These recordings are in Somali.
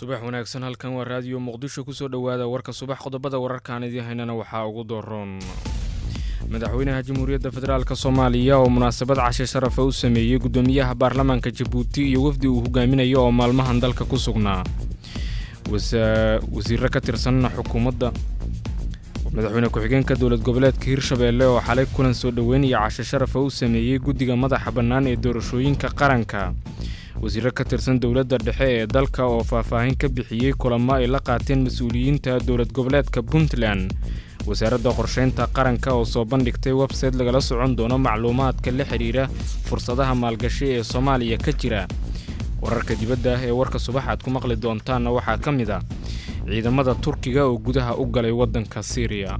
subax wanaagsan halkan waa raadiyo muqdisho kusoo dhowaada warka subax qodobada wararkaan idiin haynana waxaa ugu dooron madaxweynaha jamhuuriyadda federaalk soomaaliya oo munaasabad cashe sharafa u sameeyey guddoomiyaha baarlamaanka jabuuti iyo wafdi uu hogaaminayo oo maalmahan dalka ku sugnaa wasiiro ka tirsan xukuumadda madaxweyne ku-xigeenka dowlad goboleedka hirshabeelle oo xalay kulan soo dhoweynaya cashe sharafa u sameeyey guddiga madaxa bannaan ee doorashooyinka qaranka wasiiro ka tirsan dowladda dhexe ee dalka oo faahfaahin ka bixiyey kulamo ay la qaateen mas-uuliyiinta dowlad goboleedka puntland wasaaradda qorsheynta qaranka oo soo bandhigtay websayte lagala socon doono macluumaadka la xidhiira fursadaha maalgashi ee soomaaliya ka jira wararka dibadda ee warka subax aad ku maqli doontaanna waxaa ka mid a ciidamada turkiga oo gudaha u galay waddanka siiriya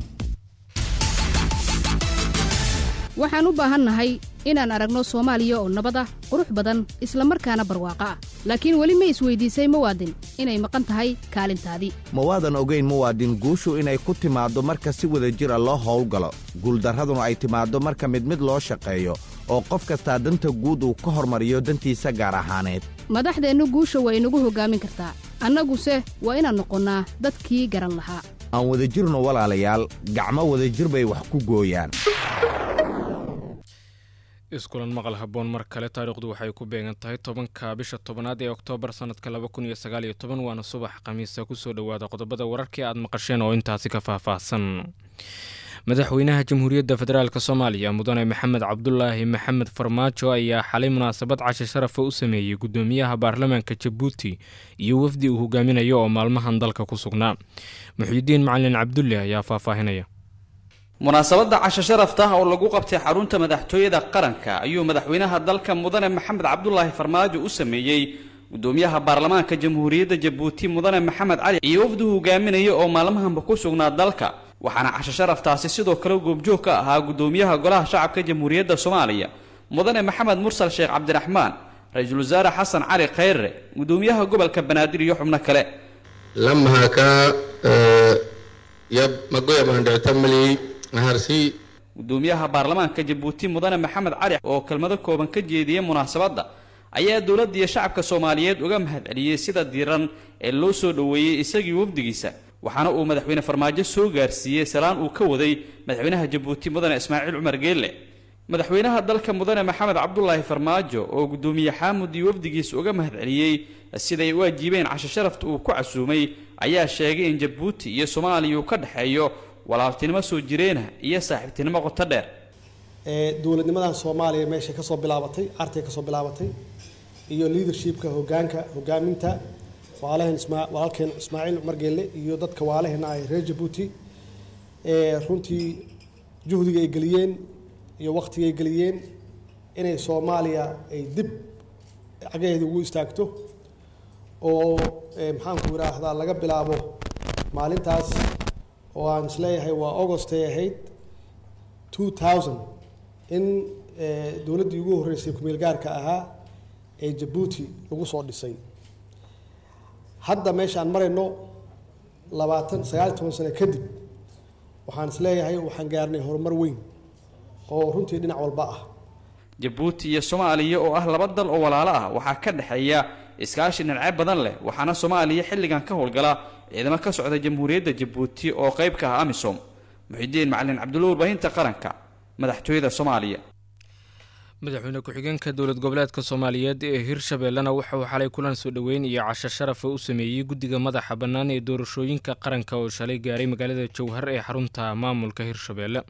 waxaan u baahannahay inaan aragno soomaaliya oo nabad ah qurux badan isla markaana barwaaqo ah laakiin weli ma isweydiisay muwaadin inay maqan tahay kaalintaadii ma waadan ogayn muwaadin guushu inay ku timaaddo marka si wada jir a loo howlgalo guuldarraduna ay timaaddo marka mid mid loo shaqeeyo oo qof kastaa danta guud uu ka hormariyo dantiisa gaar ahaaneed madaxdeennu guusha waa inagu hoggaamin kartaa annaguse waa inaan noqonnaa dadkii garan lahaa aan wadajirno walaalayaal gacmo wadajir bay wax ku gooyaan iskulan maqal habboon mar kale taariikhdu waxay ku beegan tahay tobanka bisha tobanaad ee oktoobar sannadka laba kun iyo sagaal iyo toban waana subax khamiisa kusoo dhowaada qodobada wararkii aad maqasheen oo intaasi ka faahfaahsan madaxweynaha jamhuuriyadda federaalk soomaaliya mudane maxamed cabdulaahi maxamed farmaajo ayaa xalay munaasabad cashe sharafa u sameeyey guddoomiyaha baarlamaanka jabuuti iyo wafdi uu hogaaminayo oo maalmahan dalka ku sugnaa muxyidiin macalin cabdulle ayaa faahfaahinaya munaasabadda casho sharafta oo lagu qabtay xarunta madaxtooyada qaranka ayuu madaxweynaha dalka mudane maxamed cabdulaahi farmaajo u sameeyey guddoomiyaha baarlamaanka jamhuuriyadda jabuuti mudane maxamed cali iyo wafdu hogaaminaya oo maalmahanba ku sugnaa dalka waxaana casho sharaftaasi sidoo kale goobjoog ka ahaa guddoomiyaha golaha shacabka jamhuuriyadda soomaaliya mudane maxamed mursal sheekh cabdiraxmaan ra-iisul wasaare xasan cali khayre guddoomiyaha gobolka banaadir iyo xubno kale lamahaka yab magoya mahandhictamali naharsi guddoomiyaha baarlamaanka jabuuti mudane maxamed cali oo kelmado kooban ka jeediyey munaasabadda ayaa dowladda iyo shacabka soomaaliyeed uga mahadceliyey sida diiran ee loo soo dhoweeyey isagii wafdigiisa waxaana uu madaxweyne farmaajo soo gaarsiiyey salaan uu ka waday madaxweynaha jabuuti mudane ismaaciil cumar geelle madaxweynaha dalka mudane maxamed cabdulaahi farmaajo oo guddoomiye xaamud iyo wafdigiisa uga mahadceliyey siday u ajiibeen casho sharafta uu ku casuumay ayaa sheegay in jabuuti iyo soomaaliya uu ka dhexeeyo walaaltinimo soo jireena iyo saaxiibtinimo qoto dheer dowladnimadan soomaaliya meeshay kasoo bilaabatay artay kasoo bilaabatay iyo leadershipka hogaanka hogaaminta walaalaheen ismaa walaalkeen ismaaciil cumar geelle iyo dadka waalaheena ay reer jabuuti runtii juhdiga ay geliyeen iyo waqtiga ay geliyeen inay soomaaliya ay dib cagaheeda ugu istaagto oo maxaanku idhaahdaa laga bilaabo maalintaas oo aan isleeyahay waa august ay ahayd two thousand in dowladdii ugu horreysay kumeel gaarka ahaa ee jabuuti lagu soo dhisay hadda meesha aan marayno labaatan sagaal iyo toban sano kadib waxaan isleeyahay waxaan gaarnay horumar weyn oo runtii dhinac walba ah jabuuti iyo soomaaliya oo ah laba dal oo walaalo ah waxaa ka dhexeeya iskaashi dhinacyo badan leh waxaana soomaaliya xilligan ka howlgala ciidamo ka socda jamhuuriyadda jabuuti oo qayb ka ah amisom muxidiin macalin cabdulla warbaahinta qaranka madaxtooyada soomaaliya madaxweyne ku-xigeenka dowlad goboleedka soomaaliyeed ee hirshabeellena wuxuu xalay kulan soo dhoweyn iyo casho sharafa u sameeyey guddiga madaxa bannaan ee doorashooyinka qaranka oo shalay gaaray magaalada jowhar ee xarunta maamulka hirshabeelle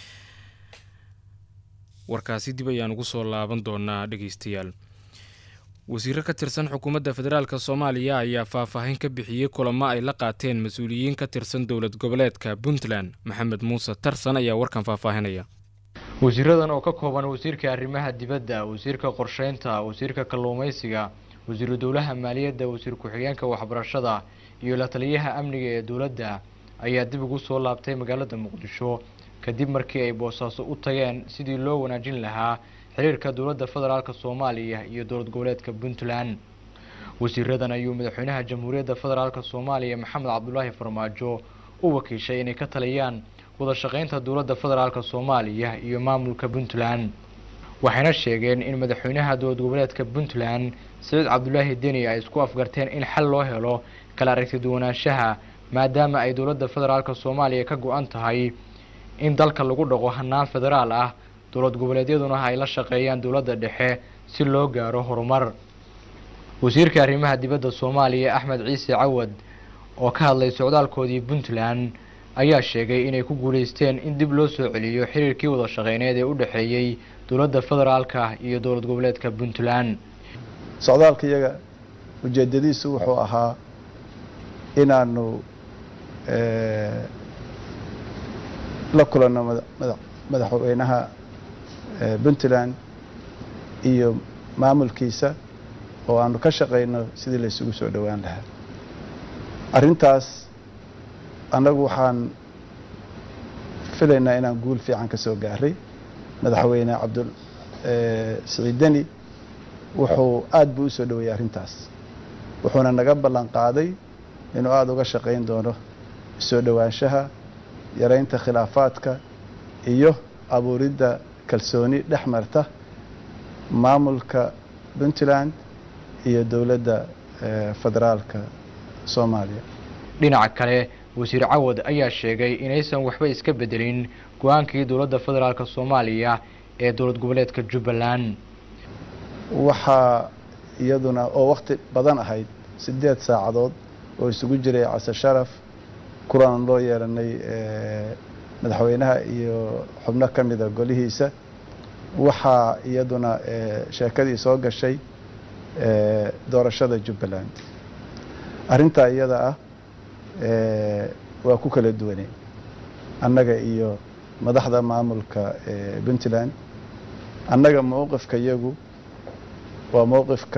warkaasi dib ayaan ugu soo laaban doonaa dhegeystayaal wasiiro ka tirsan xukuumadda federaalk soomaaliya ayaa faahfaahin ka bixiyey kulamo ay la qaateen mas-uuliyiin ka tirsan dowlad goboleedka puntland maxamed muuse tarsan ayaa warkan faahfaahinaya wasiiradan oo ka kooban wasiirka arrimaha dibadda wasiirka qorsheynta wasiirka kalluumeysiga wasiiru dowlaha maaliyadda wasiir ku-xigeenka waxbarashada iyo la taliyaha amniga ee dowladda ayaa dib ugu soo laabtay magaalada muqdisho kadib markii ay boosaaso u tageen sidii loo wanaajin lahaa xiriirka dowladda federaalk soomaaliya iyo dowlad goboleedka puntland wasiiradan ayuu madaxweynaha jamhuuriyadda federaalk soomaaliya maxamed cabdulaahi farmaajo u wakiishay inay ka taliyaan wada shaqeynta dowladda federaalk soomaaliya iyo maamulka puntland waxayna sheegeen in madaxweynaha dowlad goboleedka puntland saciid cabdulaahi deni ay isku afgarteen in xal loo helo kala aragti duwanaanshaha maadaama ay dowladda federaalka soomaaliya ka go-an tahay in dalka lagu dhaqo hanaan federaal ah dowlad goboleedyaduna ay la shaqeeyaan dowladda dhexe si loo gaaro horumar wasiirka arrimaha dibadda soomaaliya axmed ciise cawad oo ka hadlay socdaalkoodii puntland ayaa sheegay inay ku guuleysteen in dib loo soo celiyo xiriirkii wada shaqeyneed ee u dhexeeyey dowladda federaalka iyo dowlad goboleedka puntland socdaalka iyaga ujeedadiisu wuxuu ahaa inaanu la kulanno madaxweynaha puntland iyo maamulkiisa oo aanu ka shaqayno sidii la isugu soo dhowaan lahaa arrintaas annagu waxaan filaynaa inaan guul fiican ka soo gaaray madaxweyne cabdul siciid deni wuxuu aada buu usoo dhoweeyey arrintaas wuxuuna naga ballan qaaday inuu aada uga shaqayn doono soo dhowaanshaha yaraynta khilaafaadka iyo abuuridda kalsooni dhex marta maamulka puntland iyo dowladda federaalka soomaaliya dhinaca kale wasiir cawad ayaa sheegay inaysan waxba iska bedelin go-aankii dowladda federaalka soomaaliya ee dowlad goboleedka jubbaland waxaa iyaduna oo wakti badan ahayd siddeed saacadood oo isugu jiray case sharaf kulan loo yeelanay madaxweynaha iyo xubno ka mida golihiisa waxaa iyaduna sheekadii soo gashay doorashada jubbaland arrintaa iyada ah waa ku kala duwanay annaga iyo madaxda maamulka puntland annaga mowqifka iyagu waa mowqifka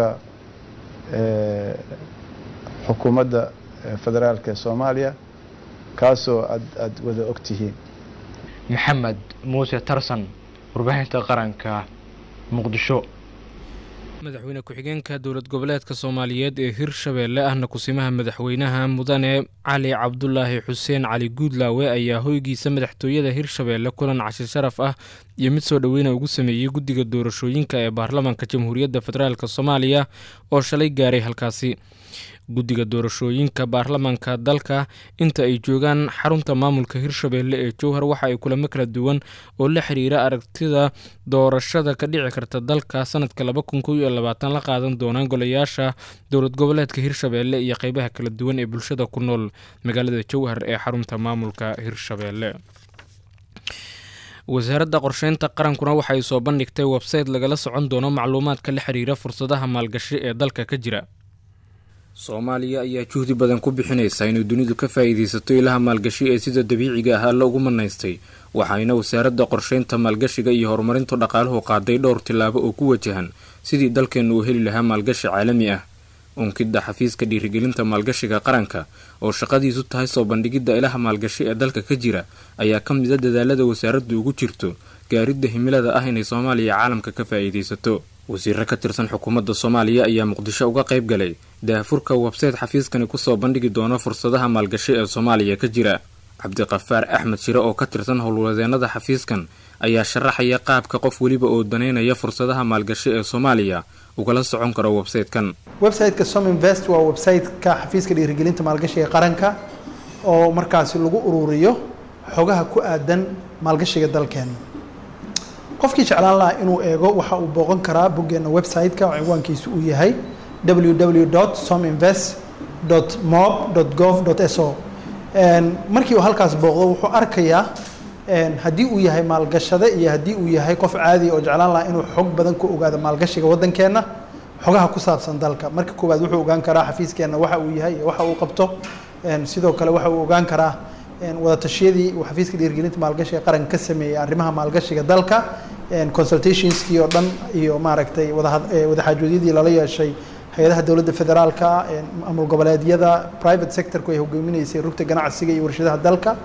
xukuumadda federaalka ee soomaaliya kaasoo aad aada wada og tihiin maxamed muuse tarsan warbaahinta qaranka muqdisho madaxweyne ku-xigeenka dowlad goboleedka soomaaliyeed ee hirshabeelle ahna kusimaha madaxweynaha mudane cali cabdulaahi xuseen cali guudlaawe ayaa hoygiisa madaxtooyada hirshabeelle kulan cashir sharaf ah iyo mid soo dhoweyna ugu sameeyey guddiga doorashooyinka ee baarlamaanka jamhuuriyadda federaalk soomaaliya oo shalay gaaray halkaasi guddiga doorashooyinka baarlamaanka dalka inta ay joogaan xarunta maamulka hirshabeelle ee jowhar waxa ay kulamo kala duwan oo la xiriira aragtida doorashada ka dhici karta dalka sanadka laba kun kow iyo labaatan la qaadan doonaan golayaasha dowlad goboleedka hirshabeelle iyo qeybaha kala duwan ee bulshada ku nool magaalada jowhar ee xarunta maamulka hirshabeelle wasaaradda qorsheynta qarankuna waxay soo bandhigtay websayte lagala socon doono macluumaadka la xiriira fursadaha maalgashi ee dalka ka jira soomaaliya ayaa juhdi badan ku bixinaysa inay dunidu ka faa'iidaysato ilaha maalgashi ee sida dabiiciga ah alla ugu manaystay waxayna wasaaradda qorsheynta maalgashiga iyo horumarinta dhaqaaluhu qaaday dhowr tillaabo oo ku wajahan sidii dalkeennu uu heli lahaa maalgashi caalami ah unkidda xafiiska dhiirigelinta maalgashiga qaranka oo shaqadiisu tahay soo bandhigidda ilaha maalgashi ee dalka ka jira ayaa ka mida dadaalada wasaaraddu ugu jirto gaaridda himilada ah inay soomaaliya caalamka ka faa'iidaysato wasiiro ka tirsan xukuumadda soomaaliya ayaa muqdisho uga qayb galay daahfurka websayte xafiiskani kusoo bandhigi doono fursadaha maalgashi ee soomaaliya ka jira cabdiqafaar axmed shire oo ka tirsan howlwadeenada xafiiskan ayaa sharaxaya qaabka qof weliba oo daneynaya fursadaha maalgashi ee soomaaliya ugala socon karo websaytekan websiteka sominvest waa websiteka xafiiska dhiirigelinta maalgashiga qaranka oo markaasi lagu ururiyo xogaha ku aadan maalgashiga dalkeena qofkii jeclaan lahaa inuu eego waxa uu booqan karaa boggeena website-ka cinwaankiisu uu yahay www sominvest mob gov so markii uu halkaas booqdo wuxuu arkayaa haddii uu yahay maalgashade iyo haddii uu yahay qof caadi oo jeclaan lahaa inuu xog badan ku ogaado maalgashiga waddankeenna xogaha ku saabsan dalka marka koowaad wuxuu ogaan karaa xafiiskeenna waxa uu yahay iyo waxa uu qabto sidoo kale waxa uu ogaan karaa wadatashyadii uu xafiiska dhiirgelinta maalgashiga qaranka ka sameeyey arrimaha maalgashiga dalka consultationskii oo dhan iyo maaragtay wadaxaajoodyadii lala yeeshay hay-adaha dowladda federaalka maamul goboleedyada private sectorku ay hogaaminaysay rugta ganacsiga iyo warshadaha dalka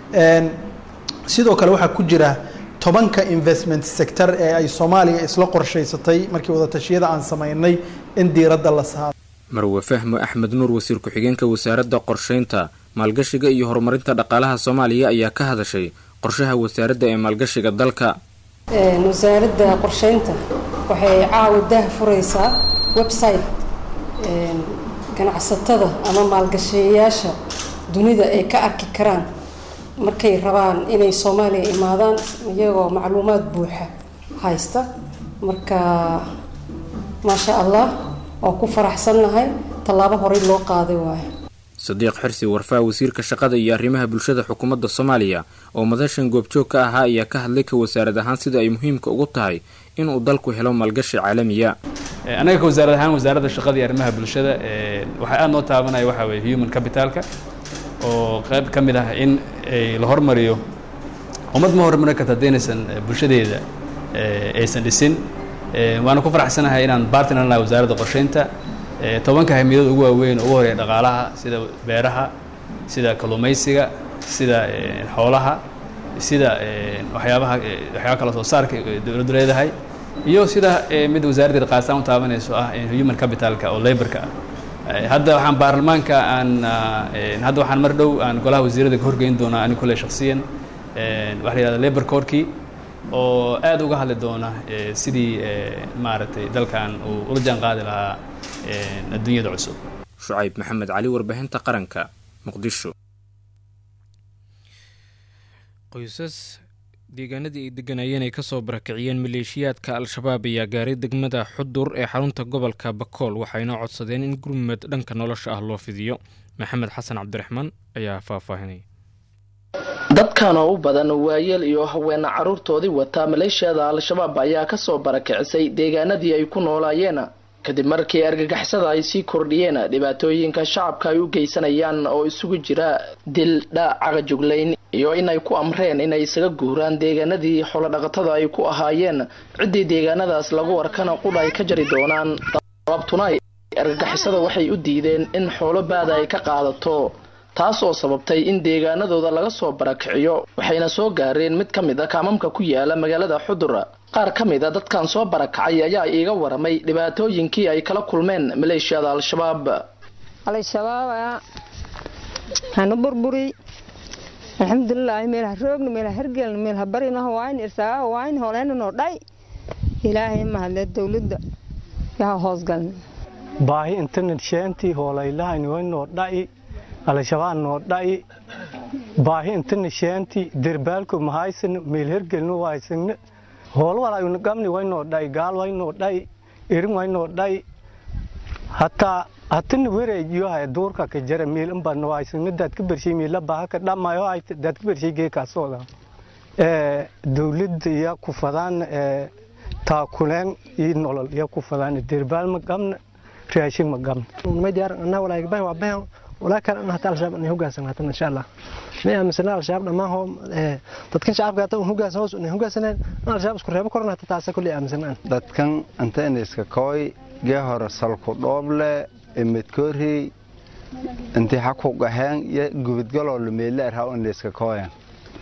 sidoo kale waxaa ku jira tobanka investment sector ee ay soomaaliya isla qorshaysatay markii wadatashyada aan samaynay in diiradda la saaro marwe fahmo axmed nuur wasiir ku-xigeenka wasaaradda qorsheynta maalgashiga iyo horumarinta dhaqaalaha soomaaliya ayaa ka hadashay qorshaha wasaaradda ee maalgashiga dalka wasaaradda qorsheynta waxay caawa daah furaysaa website ganacsatada ama maalgashayaasha dunida ay ka arki karaan markay rabaan inay soomaaliya imaadaan iyagoo macluumaad buuxa haysta marka maasha allah waa ku faraxsannahay tallaabo horey loo qaaday waayo sadiiq xirsi warfaa wasiirka shaqada iyo arrimaha bulshada xukuumadda soomaaliya oo madashan goobjoog ka ahaa ayaa ka hadlay ka wasaarad ahaan sida ay muhiimka ugu tahay inuu dalku helo maalgashi caalamiya anaga ka wasaarad ahaan wasaaradda shaqada iyo arrimaha bulshada waxaa aada noo taabanaya waxaa weye human capitalka oo qayb ka mid ah in la hormariyo ummad ma hormarin karta haddaynasan bulshadeeda aysan dhisin waana ku faraxsanahay inaan bartner nahay wasaaradda qorsheynta tobanka hamidood ugu waaweyn ugu horeeya dhaqaalaha sida beeraha sida kalluumaysiga sida xoolaha sida waxyaabaha waxyaaba kala soo saarka dowladdu leedahay iyo sida mid wasaaraddeeda qaasaan u taabanayso ah human capitalka oo laborka ah hadda waxaan baarlamaanka aan hadda waxaan mar dhow aan golaha wasiirada ka horgeyn doonaa ani kule shaksiyan waxa la yihahda labor corkii oo aad uga hadli doona sidii maaragtay dalkan uu ula jaan qaadi lahaa adduunyada cusub shucayb maxamed cali warbaahinta qaranka muqdisho qoysas deegaanadii ay deganayeen ay kasoo barakiciyeen maleeshiyaadka al-shabaab ayaa gaaray degmada xudur ee xarunta gobolka bakool waxayna codsadeen in gurmud dhanka nolosha ah loo fidiyo maxamed xasan cabdiraxmaan ayaa faahfaahinaya dadkan oo u badan waayeel iyo haweena caruurtoodii wataa maleeshiyada al-shabaab ayaa kasoo barakicisay deegaanadii ay ku noolaayeen kadib markii argagixisada ay sii kordhiyeen dhibaatooyinka shacabka ay u geysanayaan oo isugu jira dil dhaacaga juglayn iyo inay ku amreen inay isaga guuraan deegaanadii xoolodhaqatada ay ku ahaayeen ciddii deegaanadaas lagu arkana qudha ay ka jari doonaan sababtuna argagixisada waxay u diideen in xoolo baada ay ka qaadato taas oo sababtay in deegaanadooda laga soo barakiciyo waxayna soo gaareen mid ka mid a kaamamka ku yaala magaalada xudur qaar ka mid a dadkan soo barakacay ayaa iiga waramay dhibaatooyinkii ay kala kulmeen maleeshiyada al-shabaab al-shabaab hanu burburi alxamdulilaahi meelha roogna meelha hergelna meelha barinaho waayn irsaagaha waayn hooleyna noo dhay ilaahay mahadle dowladda yaha hoosgalna baahi internet sheentii hoolaylahan waynoo dha'i al-shabaab noo dha'i baahi internet sheentii derbaalko mahaysan meel hergelna waaysanna hool walaayuna gamni waynoo dha'i gaal waynoo dha'i erin waynoo dha'i hataa hatana wareejiyohay duurka ka jara meel inbadna waaysanna daadka bershay meela baahaka dhamayo ayta daadka bershay geekaasooda dowladda iya ku fadaan taakuleen iyo nolol iya ku fadaan derbaal ma gamna raashin ma gamna may diyaar anaa walaay bahan waa bahan walaa kale an hata al-shabaab inay hoggaansan hatan insha allah may aaminsana al-shabaab dhammaan hoo dadkan shacabka hata hoggaansan hoos inay hoggaansaneen an al-shabaab isku reebo korna hata taasa kulli aaminsanaan dadkan anta inayska kooy gee hore salku dhooble emedkoorey inti haku gaheen iyo gubidgaloo meele arhaa inayska kooyan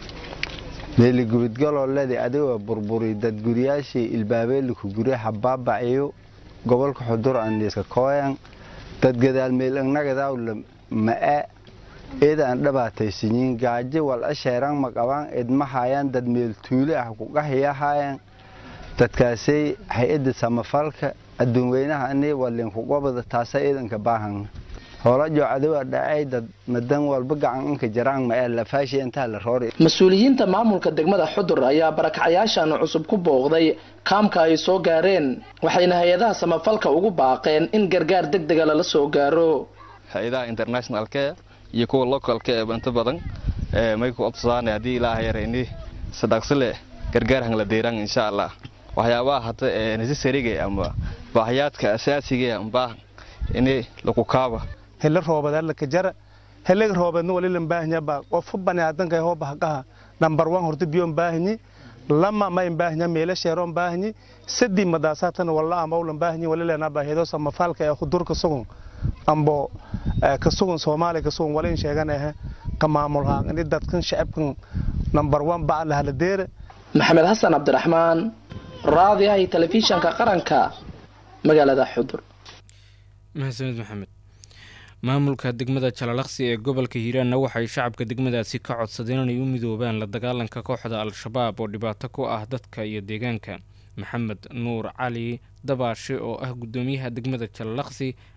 meeli gubidgaloo ledi adigoo burburi dad guryaashii ilbaabeeliku gurya habaabaciyo gobolka xudur anayska kooyan dad gadaal meel innagadawla ma'e eeda aan dhabaataysanyiin gaajo wal asheeran ma qabaan idma haayaan dad meel tuule ah kugahiya haayaan dadkaasay hay-adda samafalka adduun weynaha ani walinkugobada taasa iidanka baahan hoola joocadiwa dhacay dad madan walba gacan inka jaraan ma'e lafaashi intaa la roori mas-uuliyiinta maamulka degmada xudur ayaa barakacyaashan cusub ku booqday kaamka ay soo gaareen waxayna hay-adaha samafalka ugu baaqeen in gargaar deg dega lala soo gaaro hay-adaha internationalka iyo kuwa localka ee inta badan may ku odsaane haddii ilaaha yarayni sadaqsile gargaar hangla deeraan insha allah waxyaabaha hata ee necessariga ama baahiyaadka asaasiga ambaa ini lagu kaaba hele roobadaa laka jara helega roobeedna walilan baahanyaba qofu baniaadanka hoo bahaqaha nambar wan horta biyoon baahanyi lama mayn baahanya meela sheeroon baahanyi sadii madaasatana walla amawlan baahanyi walilana baahido samafaalka ee khudurka sugun ambo ka sugun soomaaliya ka sugun walin sheegan ahe ka maamulhaan ini dadkan shacabkan nambar wan baca lahala deere maxamed xasan cabdiraxmaan raadiyaha iyo telefishanka qaranka magaalada xudur mahadsanid maxamed maamulka degmada jalalaqsi ee gobolka hiiraanna waxay shacabka degmadaasi ka codsadeen inay u midoobaan la dagaalanka kooxda al-shabaab oo dhibaato ku ah dadka iyo deegaanka maxamed nuur cali dabaashe oo ah guddoomiyaha degmada jalalaqsi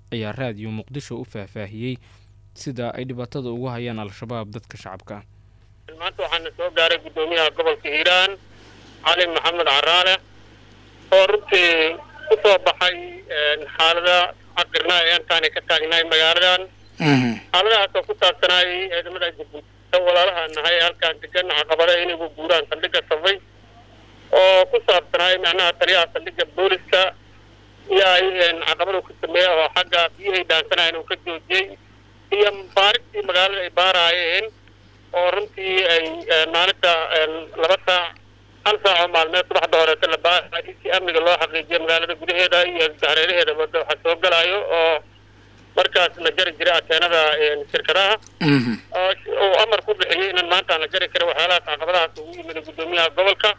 ayaa raadiyo muqdisho u faahfaahiyey sida ay dhibaatada ugu hayaan al-shabaab dadka shacabka ah maanta waxaana soo gaaray guddoomiyaha gobolka hiiraan cali maxamed caraale oo runtii ku soo baxay xaalada caqirna ee intaani ka taagnaay magaaladan xaaladahaas oo ku saabsanaayay ciidamada jabuuti walaalaha nahay halkaan degan caqabada inagu guuraan saldhigga safay oo ku saabsanaay macnaha taliyaha saldhigga booliska iyo ay caqabadu ku sameeya oo xagga biyahay dhaansanayan uu ka joojiyey iyo baarigtii magaalada ay baaraayeen oo runtii ay maalinta laba saac hal saac oo maalmeed subaxda horeeta la baaraayay si amniga loo xaqiijiyo magaalada gudaheeda iyo hareeraheeda wada waxaa soo galaayo oo markaas la jari jiray ateenada shirkadaha oo amar ku bixiyey inan maanta aan la jari karin waxyaalahaas caqabadahaas ugu yimid guddoomiyaha gobolka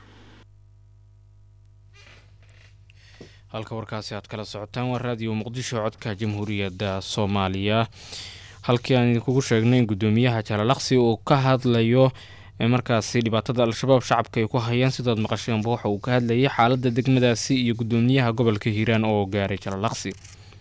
halka warkaasi aad kala socotaan waa raadiyo muqdisho codka jamhuuriyadda soomaaliya halkii aan idinkugu sheegnay in guddoomiyaha jalalaqsi uu ka hadlayo markaasi dhibaatada al-shabaab shacabka ay ku hayaan sidaad maqasheenba waxa uu ka hadlayay xaaladda degmadaasi iyo guddoomiyaha gobolka hiiraan oo gaaray jalalaqsi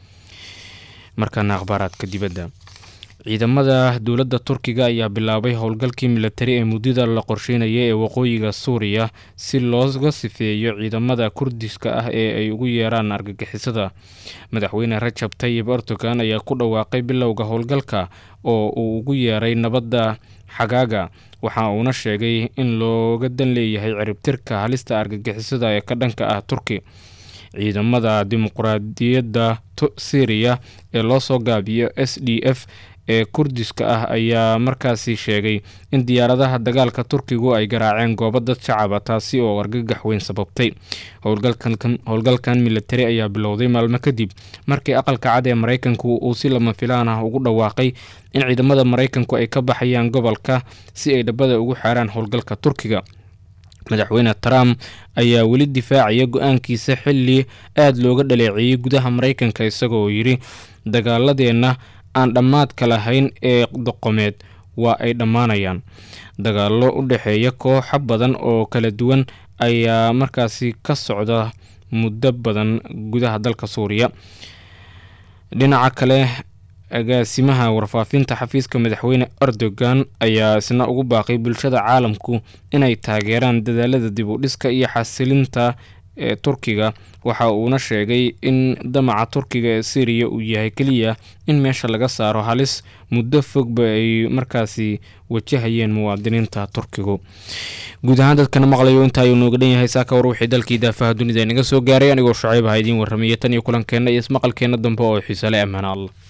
markaana akhbaaraadka dibadda ciidamada dowladda turkiga ayaa bilaabay howlgalkii milatari ee muddada la qorsheynaya ee waqooyiga suuriya si looga sifeeyo ciidamada kurdiska ah ee ay ugu yeeraan argagixisada madaxweyne rajab tayib erdogan ayaa ku dhawaaqay bilowga howlgalka oo uu ugu yeeray nabadda xagaaga waxa uuna sheegay in looga dan leeyahay ciribtirka halista argagixisada ee ka dhanka ah turki ciidamada dimuqraadiyadda syriya ee loo soo gaabiyo s d f ee kurdiska ah ayaa markaasi sheegay in diyaaradaha dagaalka turkigu ay garaaceen goobo dad shacaba taasi oo argagax weyn sababtay howlgalkan milatari ayaa bilowday maalmo kadib markii aqalka cad ee maraykanku uu si lama filaan ah ugu dhawaaqay in ciidamada maraykanku ay ka baxayaan gobolka si ay dhabada ugu xaaraan howlgalka turkiga madaxweyne trump ayaa weli difaacaya go-aankiisa xili aada looga dhaleeceeyey gudaha maraykanka isagoo yidhi dagaaladeenna aan dhammaadka lahayn ee doqomeed waa ay dhammaanayaan dagaallo u dhexeeya kooxo badan oo kala duwan ayaa markaasi ka socda muddo badan gudaha dalka suuriya dhinaca kale agaasimaha warfaafinta xafiiska madaxweyne erdogan ayaa isna ugu baaqay bulshada caalamku inay taageeraan dadaalada dib u dhiska iyo xasilinta ee turkiga waxa uuna sheegay in damaca turkiga ee syriya uu yahay keliya in meesha laga saaro halis muddo fogba ay markaasi wajahayeen muwaadiniinta turkigu guud ahaan dadkana maqlayo inta ayuu nooga dhan yahay saaka war wixii dalkii daafaha dunida inaga soo gaaray anigoo shacayb aha idiin warramaya tan iyo kulankeenna iyo ismaqalkeenna dambe oo xiisale ammaan allah